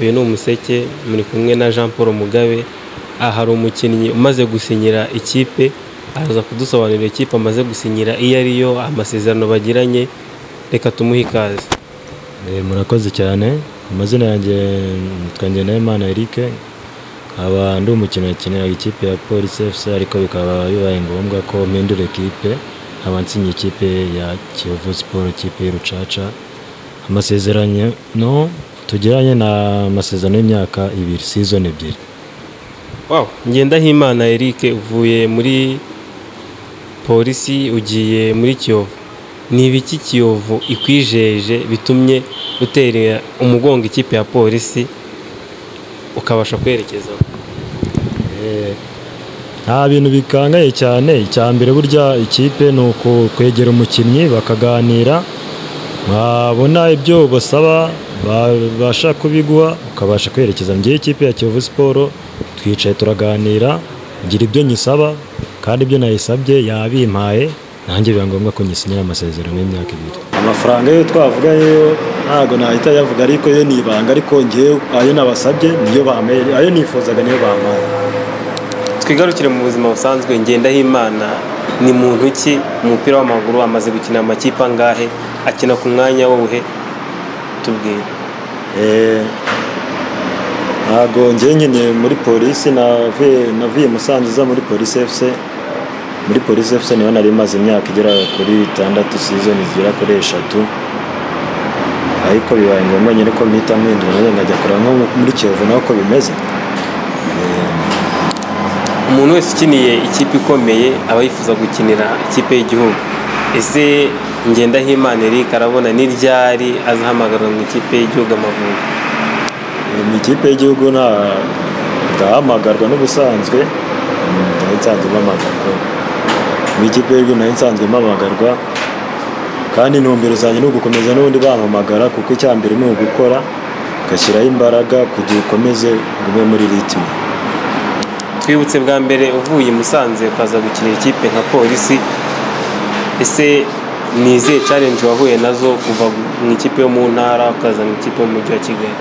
uyu ni umuseke muri kumwe na Jean Paul Mugabe aha hari umukinnyi umaze gusinyira ikipe araza kudusobanurira ikipe amaze gusinyira iyo ariyo amasezerano bagiranye reka tumuhe ikaze Eh, murakoze cyane amazina yanjye nitwa Ngeneyimana Eric nkaba ndi umukinnyi wakinira ikipe ya Police FC ariko bikaba bibaye ngombwa ko mpindura ekipe nkaba nsinye ikipe ya Kiyovu Sport ikipe y'Urucaca amasezerano no tugiranye na amasezerano y'imyaka ibiri season ebyiri wow Ngendahimana Eric uvuye muri polisi ugiye muri Kiyovu ni ibiki Kiyovu ikwijeje bitumye utera umugongo ikipe ya polisi ukabasha kwerekezaho Eh, nta bintu bikangaye cyane icya mbere burya ikipe ni ukwegera umukinnyi bakaganira wabona ibyo basaba babasha kubiguha ukabasha kwerekeza mu gihe ikipe ya Kiyovu siporo twicaye turaganira ngira ibyo nyisaba kandi ibyo nayisabye yabimpaye nanjye biba ngombwa ko nyisinyira amasezerano y'imyaka ibiri amafaranga yo twavuganye yo ntabwo nahita yavuga ariko yo ni ibanga ariko ngewe ayo nabasabye niyo bampaye ayo nifuzaga niyo bampaye twigarukire mu buzima busanzwe Ngendahimana ni muntu ki mu mupira w'amaguru amaze gukina amakipe angahe akina ku mwanya w'uhe tubwire Eh, ntabwo njye nyine muri polisi navuye navuye musanze uza muri polisi fc muri polisi fc niho nari maze imyaka igera kuri itandatu sizoni zigera kuri eshatu ariko bibaye ngombwa nyine ko mpita mpindura nanjye nkajya kureba nko muri kiyovu naho uko bimeze umuntu wese ukiniye ikipe ikomeye aba yifuza gukinira ikipe y'igihugu ese Ngendahimana Eric arabona ni ryari azahamagarwa mu ikipe y'igihugu Amavubi Eh, mu ikipe y'igihugu nta ndahamagarwa n'ubusanzwe mm, nayo nsanzwe mpamagarwa mu ikipe y'igihugu nayo nsanzwe mpamagarwa kandi intumbero zanjye ni ugukomeza n'ubundi bampamagara kuko icya mbere ni ugukora ugashyiraho imbaraga kugira ukomeze ugume muri ritme twibutse bwa mbere uvuye i Musanze ukaza gukinira ikipe nka polisi ese ni izihe challenge wahuye nazo kuva mu ikipe yo mu ntara ukaza mu ikipe y'umujyi wa Kigali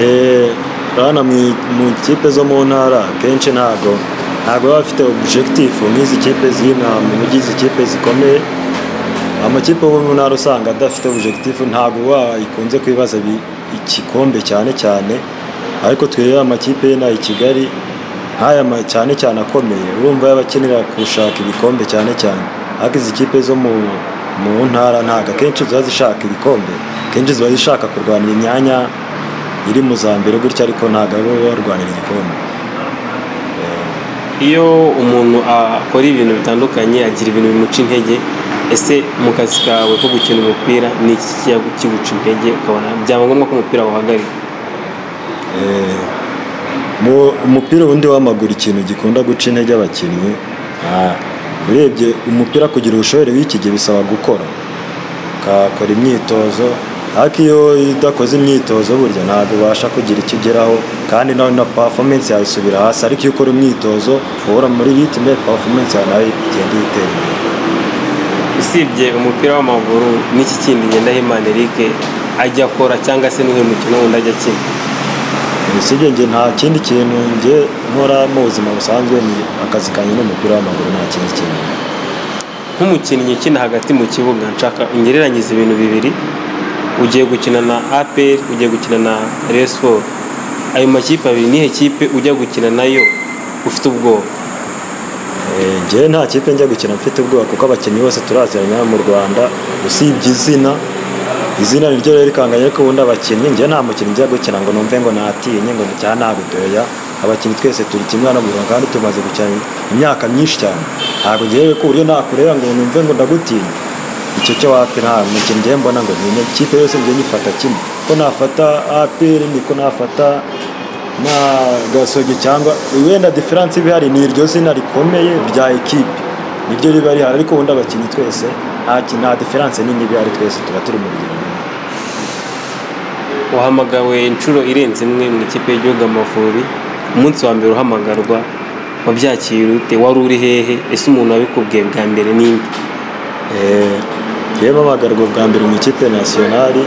Eh, urabona mu mu kipe zo mu ntara kenshi ntago ntago baba bafite objectif nk'izi kipe z'inaha mu mujyi izi kipe zikomeye amakipe yo mu ntara usanga adafite objectif ntago wayikunze kwibaza bi- igikombe cyane cyane ariko twebwe amakipe y'inaha i Kigali nk'aya ma- cyane cyane akomeye urumva yaba akenera gushaka ibikombe cyane cyane ariko izi kipe zo mu mu ntara ntago akenshi ziba zishaka ibikombe kenshi ziba zishaka kurwanira imyanya iri mu za mbere gutya ariko ntabwo abo barwanira igikombe iyo umuntu akora ibintu bitandukanye agira ibintu bimuca intege ese mu kazi kawe ko gukina umupira ni iki kijya kiguca intege ukabona byaba ngombwa ko umupira wahagarika Eh, mu- umupira undi w'amaguru ikintu gikunda guca intege abakinnyi ah, urebye umupira kugira ubushobore w'iki gihe bisaba gukora ukakora imyitozo ariko iyo udakoze imyitozo burya ntabwo ubasha kugira icyo ugeraho kandi nawe na performance yawe isubira hasi ariko iyo ukora imyitozo uhora muri ritme performance yawe nawe igenda itera imbere usibye umupira w'amaguru n'iki kindi Ngendahimana Eric ajya akora cyangwa se n'uyu mukino wundi ajya akina sibyo njye nta kindi kintu njye nkora mu buzima busanzwe ni akazi kanjye n'umupira w'amaguru nta kindi kintu nk'umukinnyi ukina hagati mu kibuga nshaka ungereranyize ibintu bibiri ugiye gukina na APR ugiye gukina na Rayon Sport ayo makipe abiri nihe kipe ujya gukina nayo ufite ubwoba Eh, njye nta kipe njya gukina mfite ubwoba kuko abakinnyi bose turaziranye mu Rwanda usibye izina izina niryo rero rikanganye ko ubundi abakinnyi njye nta mukinnyi njya gukina ngo numve ngo natinye ngo cyangwa nagudoya abakinnyi twese turi kimwe hano mu Rwanda kandi tumaze gukina imyaka myinshi cyane ntabwo ngewe ku buryo nakureba ngo numve ngo ndagutinya icyo cyo wapi nta mukinnyi njye mbona ngo ntinye ikipe yose njye nyifata kimwe ko nafata APR niko nafata na gasogi cyangwa wenda diferanse iba ihari ni iryo zina rikomeye rya ekipe niryo riba rihari ariko ubundi abakinnyi twese nta ki- nta diferanse nini iba ihari twese tuba turi mu rugero rumwe. wahamagawe inshuro irenze imwe mu ikipe y'igihugu Amavubi umunsi wa mbere uhamagarwa wabyakiriye ute wari uri hehe ese umuntu wabikubwiye bwa mbere ninde Eh, njyewe mpamagarwa bwa mbere mu ikipe nasiyonari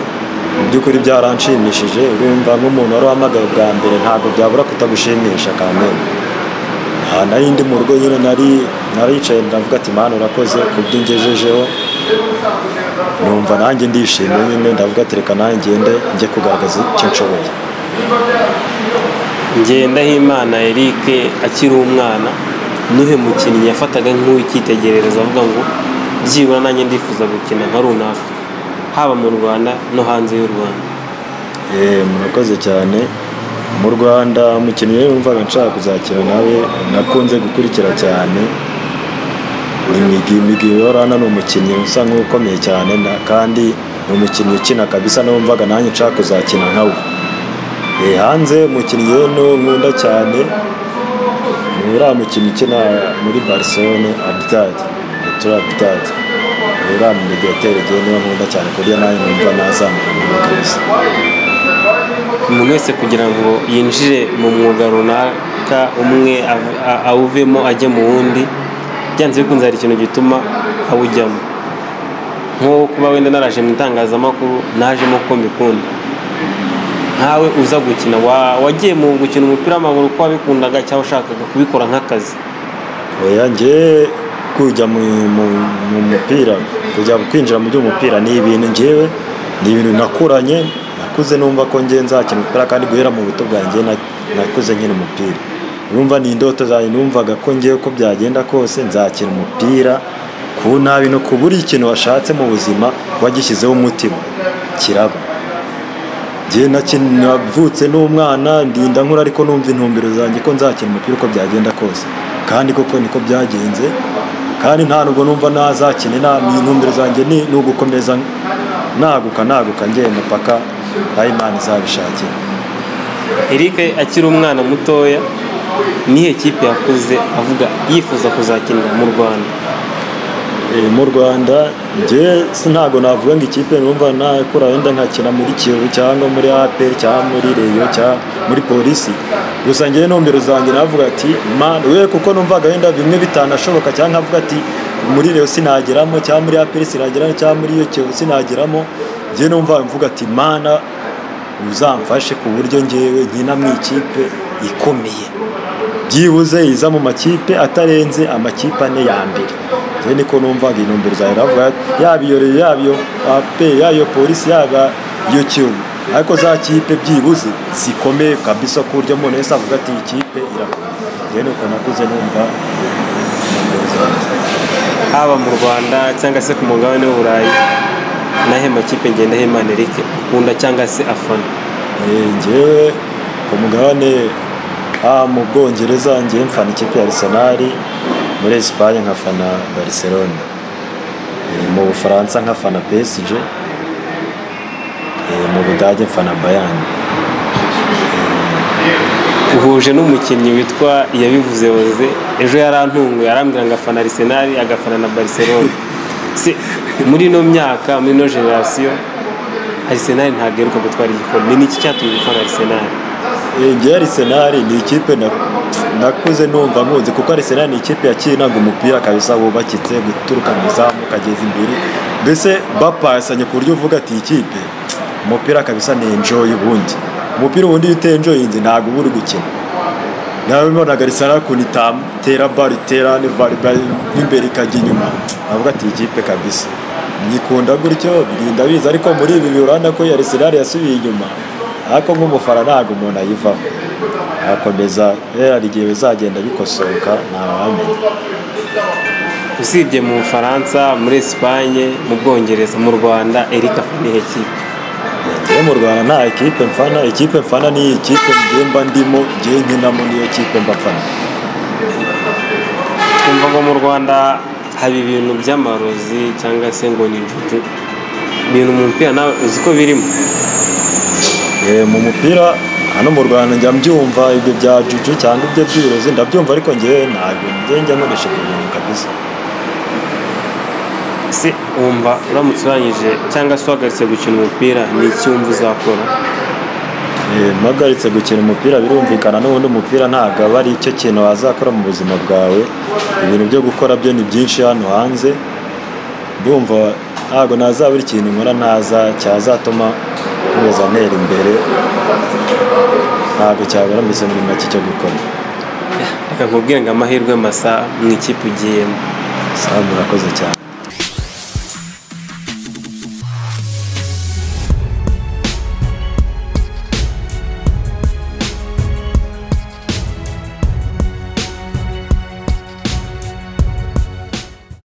mu by'ukuri byaranshimishije urumva nk'umuntu wari wahamagaye bwa mbere ntabwo byabura kutagushimisha kamere aha nari ndi mu rugo nyine nari naricaye ndavuga ati mani urakoze ku byo ungejejeho numva nanjye ndishimye nyine ndavuga ati reka nanjye ngende njye kugaragaza icyo nshoboye ngendahimana eric akiri umwana nuhe mukinnyi yafataga nk'uw'icyitegererezo avuga ngo byibura nanjye ndifuza gukina nka runaka haba mu rwanda no hanze y'u rwanda Eh, murakoze cyane mu rwanda umukinnyi wumvaga nshaka kuzakina nawe nakunze gukurikira cyane ni Migi Migi yorana ni umukinnyi usa nk'ukomeye cyane na- kandi ni umukinnyi ukina kabisa n'umvaga nanjye nshaka kuzakina nka we Eh, hanze umukinnyi yeno nkunda cyane ni uriya mukinnyi ukina muri barcelone abitadi turi abitadi uriya midiyoteri igihe niwe nkunda cyane ku buryo nanjye numva nazamura nawe kabisa umuntu wese kugira ngo yinjire mu mwuga runaka umwe av- a- awuvemo ajye mu wundi byanze bikunze hari ikintu gituma awujyamo nko kuba wenda naraje mu itangazamakuru najemo ko mbikunda nkawe uza gukina wa- wagiye mu gukina umupira w'amaguru ko wabikundaga cyangwa ushakaga kubikora nk'akazi oya njye kujya mu, mu, mu mupira kujya kwinjira mu by'umupira ni ibintu njyewe ni ibintu nakuranye nakuze numva ko njye nzakina umupira kandi guhera mu buto bwanjye na- nakuze nkina umupira numva ni indoto zanjye numvaga ko njyewe ko byagenda kose nzakina umupira ku nabi no ku buri kintu washatse mu buzima wagishyizeho umutima kiraba njye nakina- navutse n'umwana ndinda nkura ariko numva intumbero zanjye ko nzakina umupira uko byagenda kose kandi koko niko byagenze kandi nta nubwo numva nazakina nta ni intumbero zanjye ni ni ugukomeza naguka naguka ngiye mupaka aho imana izabishakira eric akiri umwana mutoya nihe kipe yakuze avuga yifuza kuzakinira mu rwanda Eh, mu rwanda njye si ntabwo navuga ngo ikipe numva nakura wenda nkakina muri kiyovu cyangwa muri apr cyangwa muri reyo cyangwa muri polisi gusa njyewe ntumbero zanjye navuga ati man we kuko numvaga wenda bimwe bitanashoboka cyangwa nkavuga ati muri reyo sinageramo cyangwa muri apr sinageramo cyangwa muri iyo kiyovu sinageramo njyewe numva mvuga ati mana uzamfashe ku buryo njyewe nkina mu ikipe ikomeye byibuze iza mu makipe atarenze amakipe ane ya mbere njye niko numvaga intumbero zawe navuga yaba iyo Rayon, yaba iyo AP yaba iyo polisi yaba iyo kiyovu ariko za kipe byibuze zikomeye kabisa ku buryo umuntu wese avuga ati iyi kipe irakomeye njye nuko nakuze numva intumbero zanjye haba mu rwanda cyangwa se ku mugabane w'uburayi nahe makipe ngenda hemana eric akunda cyangwa se afana Eh, njyewe ku mugabane ah, mu bwongereza njyewe mfana ikipe ya Arsenal muri Espagne nkafana Barcelona Eh, mu Bufaransa nkafana PSG Eh, mu Budage mfana Bayern uhuje n'umukinnyi witwa yabivuze oze ejo yarantunguye arambwira ngo afana arisenali agafana na barcelona se muri ino myaka muri ino generasiyo arisenali ntabwo iheruka gutwara igikombe ni iki cyatumye ufana arisenali Eh, njyewe Arsenal ni ikipe na- nakuze numva nkuzi kuko Arsenal ni ikipe yakinaga umupira kabisa wubakitse guturuka mu izamu ukageza imbere mbese bapasanye ku buryo uvuga ati "Iyi kipe umupira kabisa ni enjoy ubundi umupira ubundi iyo utenjoyinze ntabwo uba uri gukina nawe mbonaga Arsenal ukuntu itera baro itera ne baro imbere ikajya inyuma navuga ati "Iyi kipe kabisa nyikunda gutyo birinda biza ariko muri ibi bihe urabona ko iyo Arsenal yasubiye inyuma ariko nk'umufara ntabwo umuntu ayivaho akomeza rero hari igihe bizagenda bikosoka ntawamenya usibye mu bufaransa muri esipanye mu bwongereza mu rwanda eric afana ihe kipe rero mu rwanda nta ekipe mfana ekipe mfana ni ikipe mba ndimo ngewe nkinamo niyo kipe mba mfana twumva ngo mu rwanda haba ibintu by'amarozi cyangwa se ngo ni injuju ibintu mu mupira nawe uzi ko birimo Eh, mu mupira hano mu rwanda njya mbyumva ibyo bya juju cyangwa ibyo by'uburozi ndabyumva ariko ngewe ntabwo ngewe njya nkoresha ibyo bintu kabisa se wumva uramutse urangije cyangwa se uhagaritse gukina umupira ni iki wumva uzakora Eh, mpagaritse gukina umupira birumvikana n'ubundi umupira ntabwo aba ari icyo kintu wazakora mu buzima bwawe ibintu byo gukora byo ni byinshi hano hanze ndumva ntabwo nazabura ikintu nkora ntaza cyazatuma nkomeza ntera imbere ntabwo cyabura mbese muri make cyo gukora reka nkubwire ngo amahirwe masa mu ikipe ugiyemo sabu murakoze cyane